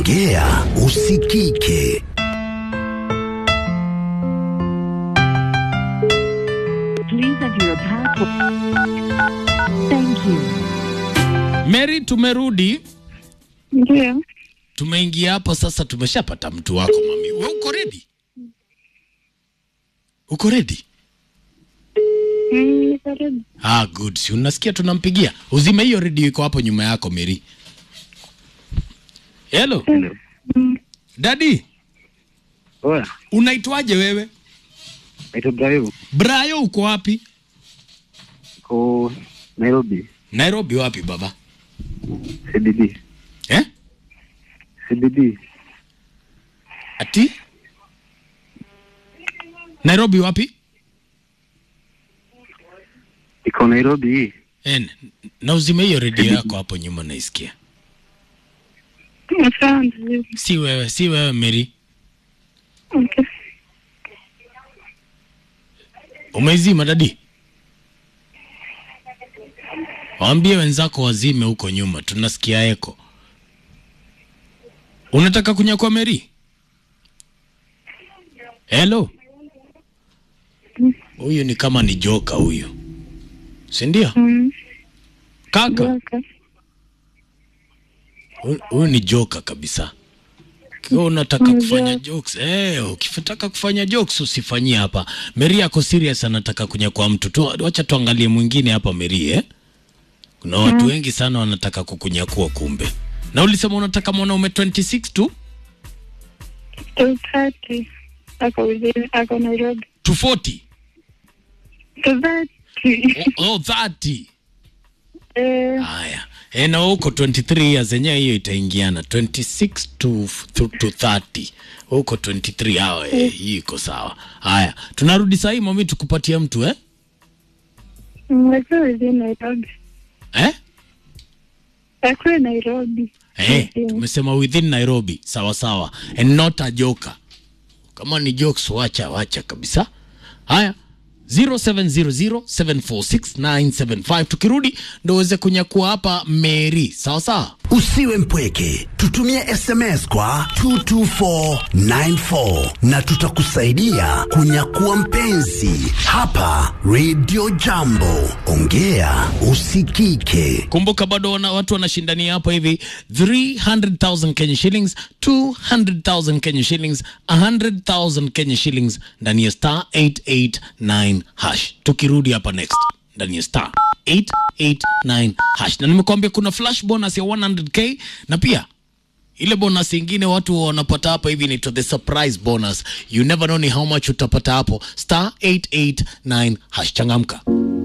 ongea usikike. Please enter your password. Thank you. Mary, tumerudi, Ndio, tumeingia hapo sasa, tumeshapata mtu wako mami. We uko ready? Uko ready? Mm, niko ready. Ah, good. Si unasikia tunampigia? Uzime hiyo redio iko hapo nyuma yako Mary. Hello. Mm, Daddy, Oya, unaitwaje wewe? naitwa Brayo, Brayo uko wapi? ko Nairobi, Nairobi wapi baba? CBD, Eh? CBD, Ati? Nairobi wapi? iko Nairobi. En, na uzime hiyo redio yako hapo nyuma naisikia. asante. Si wewe, si wewe Mary. Okay. Umeizima dadi? Waambie wenzako wazime huko nyuma, tunasikia eko. Unataka kunyakua Mary? Hello. Huyu ni kama ni joka huyu, si ndio? Mm, Kaka, okay. huyu- huyu ni joka kabisa. Kiwa unataka Mm, kufanya joka. jokes, eh, ukitaka kufanya jokes usifanyie hapa. Mary ako serious anataka kunyakua mtu tu. Wacha tuangalie mwingine hapa Mary, eh? Kuna watu wengi sana wanataka kukunyakua kumbe. Na ulisema unataka mwanaume 26 tu? Two thirty. Ako within, ako Nairobi. to 40 Two thirty. oh, oh 30 Eh, haya e, na huko 23 years yenyewe hiyo itaingiana 26 to, to, to 30 huko 23 hawa eh, hii iko sawa haya tunarudi sahii mami tukupatia mtu eh? mm, ako within Nairobi. Eh? Ako Nairobi. Eh, Within. tumesema within Nairobi sawa sawa and not a joker kama ni jokes wacha wacha kabisa haya 0700746975 tukirudi ndo uweze kunyakua hapa Mary sawa sawa Usiwe mpweke, tutumie SMS kwa 22494 na tutakusaidia kunyakua mpenzi hapa Radio Jambo. Ongea usikike. kumbuka bado wana, watu wanashindania hapa hivi 300000 Kenya shillings 200000 Kenya shillings 100000 Kenya shillings ndani ya star 889 hash tukirudi hapa next ndani ya star 889 hash na nimekuambia kuna flash bonus ya 100k na pia ile bonus ingine watu wanapata hapa hivi inaitwa the surprise bonus you never know ni how much utapata hapo star 889 hash changamka